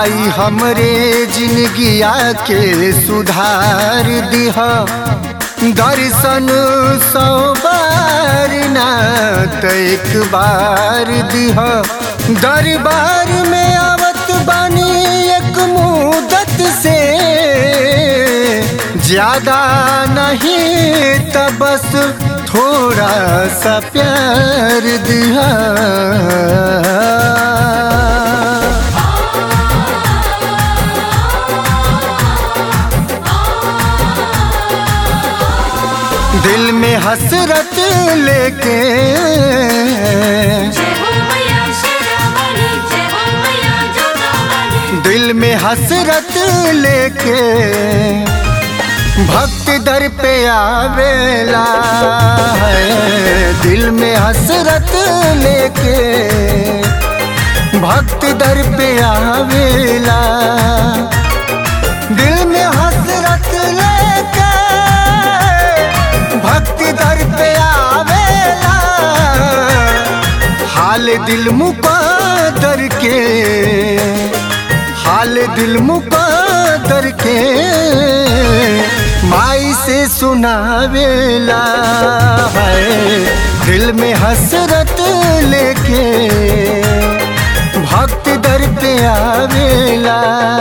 माई हमरे जिंदगिया के सुधार दिह दर्शन सौ बार ना त एक बार दिह दरबार में आवत बानी एक मुदत से ज्यादा नहीं त बस थोड़ा सा प्यार दिया दिल में हसरत लेके जय हो मैया शेरावाली जय हो मैया जोगावाली दिल में हसरत लेके भक्त दर पे आवेला है दिल में हसरत लेके भक्त दर पे आवेला दिल में हसरत लेके भक्ति दर पे आवेला हाल दिल मुकादर के हाल दिल मुकादर के माई से सुनावेला है दिल में हसरत लेके भक्त दर पे आवेला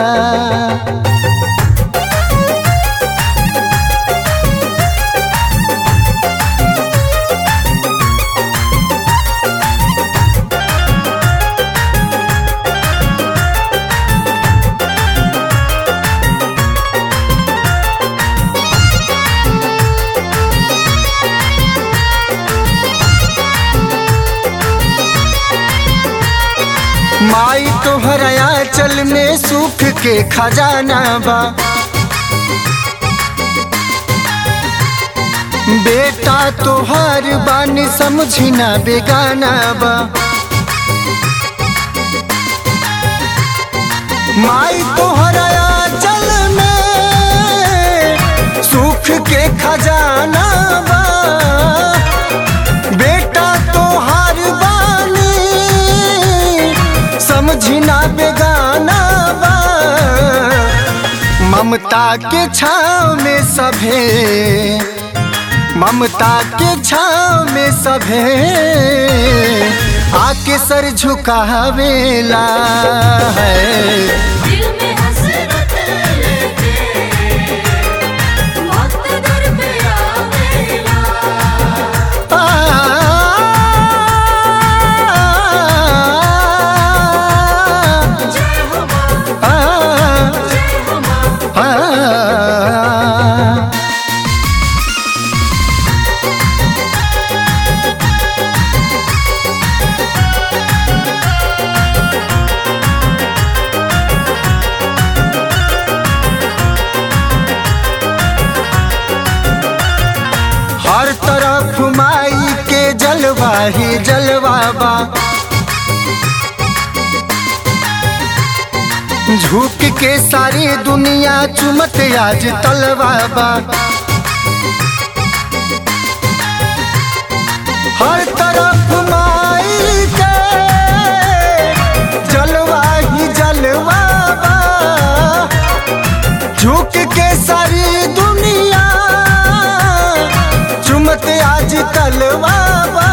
माई तोहरा चल में सुख के खजाना बा बेटा तोहार बानी समझी ना बेगाना बा माई तोहरा चल में सुख के खजाना बा बेटा तोहार बानी समझी ना बेगाना बा ममता के छाव में सभे ममता के छाव में सभे आके सर झुकावेला है दिल में हसरत लेके भक्त दर पे आवेला जय हो मां जय हो मां हर तरफ माई के जलवा ही जलवा बा झुक के सारी दुनिया चुमत आज तलवा बा हर तरफ माई के जलवा ही जलवा बा झुक के सारी दुनिया चुमत आज तलवाबा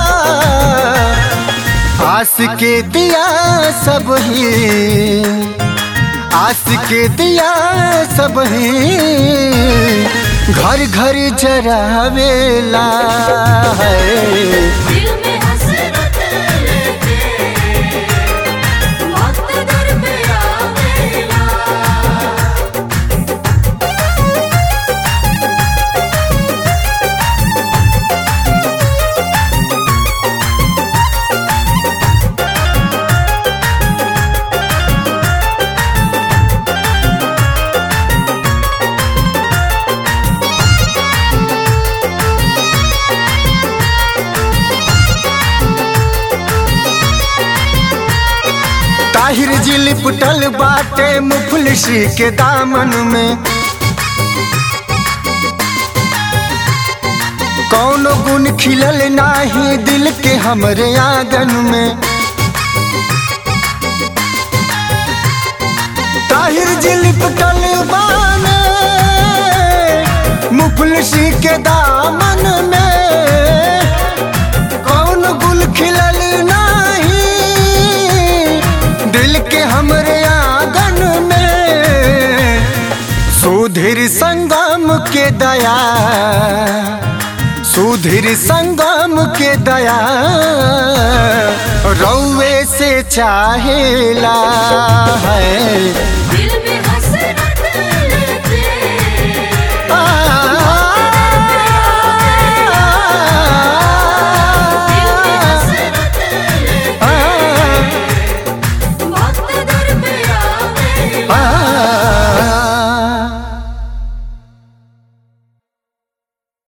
आस के दिया सब ही आस के दिया सब ही घर घर जरावेला है दिल में हसरत लेके भक्त दर पे आवेला ताहिर जी लिपटल बाटे मुफलिसी के दामन में कौनो गुण खिलल नाही दिल के हमरे आंगन में ताहिर जी लिपटल बाने मुफलसी के दामन में कौन गुल खिलल नाही दिल के हमरे आंगन में सुधीर संगम के दया सुधीर संगम के दया रौवे से चाहेला है